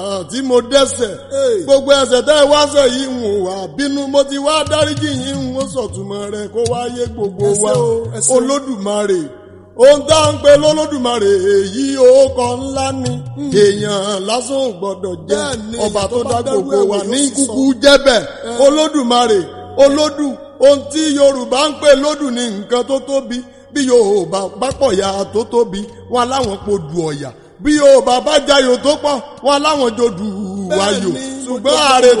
tí mo dẹ́sẹ̀ gbogbo ẹ̀ṣẹ̀ tẹ́ ẹ wá ṣẹ̀ yìí ń wà bínú mo ti wá dáríjì yìí ń wọ́n sọ̀túnmọ́ rẹ̀ kó wáyé gbogbo wa olódùmarè ohun tá à ń pe lọ́lọ́dùmarè èyí òkọ ńlá ni èèyàn lásán ò gbọ́dọ̀ jẹ́ ọba tó dá gbogbo wa ní kúkú jẹ́bẹ̀ olódùmarè olódù ohun tí yorùbá ń pè lódù ní nǹkan tó tóbi bí yorùbá bá pọ̀ ya tó tóbi wọn láwọn po dù ọ̀yà bí yorùbá bá jayò tó pọ̀ wọn láwọn jò dù wáyò ṣùgbọ́n ààrẹ